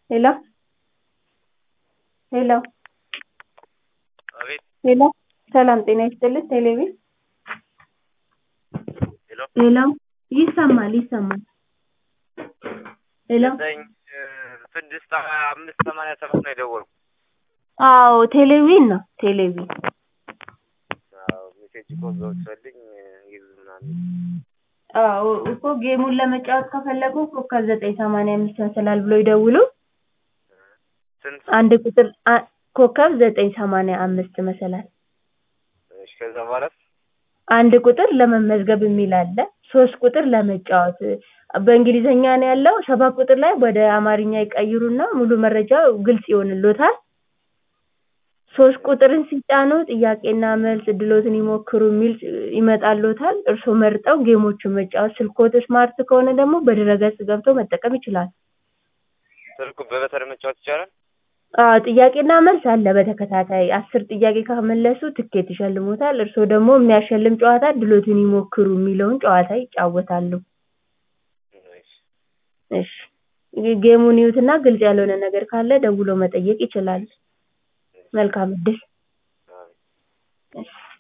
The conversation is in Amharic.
ሄሎ ሄሎ አቤት ሄሎ ሰላም ጤና ይስጥልኝ ቴሌቪዥን ሄሎ ሄሎ ይሰማል ይሰማል ሄሎ ዘጠኝ ስድስት አምስት ሰማንያ ሰባት ነው የደወልኩት። አዎ ቴሌቪዥን ነው ቴሌቪዥን አዎ ሜሴጅ እኮ ገብቶልኝ ይሉ ምናምን አዎ እኮ ጌሙን ለመጫወት ከፈለጉ ኮከብ ዘጠኝ ሰማንያ አምስት መሰላል ብሎ ይደውሉ ስንት አንድ ቁጥር አ- ኮከብ ዘጠኝ ሰማንያ አምስት መሰላል እሺ ከዛ በኋላስ አንድ ቁጥር ለመመዝገብ የሚል አለ ሶስት ቁጥር ለመጫወት በእንግሊዝኛ ነው ያለው ሰባት ቁጥር ላይ ወደ አማርኛ ይቀይሩና ሙሉ መረጃው ግልጽ ይሆንልዎታል ሶስት ቁጥርን ሲጫኑ ጥያቄና መልስ እድልዎትን ይሞክሩ የሚል ይመጣልዎታል እርስዎ መርጠው ጌሞችን መጫወት ስልክዎት ስማርት ከሆነ ደግሞ በድረ-ገጽ ገብተው መጠቀም ይችላሉ ስልኩ በበተር መጫወት ይቻላል? አዎ ጥያቄና መልስ አለ በተከታታይ አስር ጥያቄ ከመለሱ ትኬት ይሸልምዎታል እርስዎ ደግሞ የሚያሸልም ጨዋታ እድልዎትን ይሞክሩ የሚለውን ጨዋታ ይጫወታሉ እሺ እሺ ጌሙን ይዩትና ግልጽ ያልሆነ ነገር ካለ ደውለው መጠየቅ ይችላሉ መልካም እድል አቤት እሺ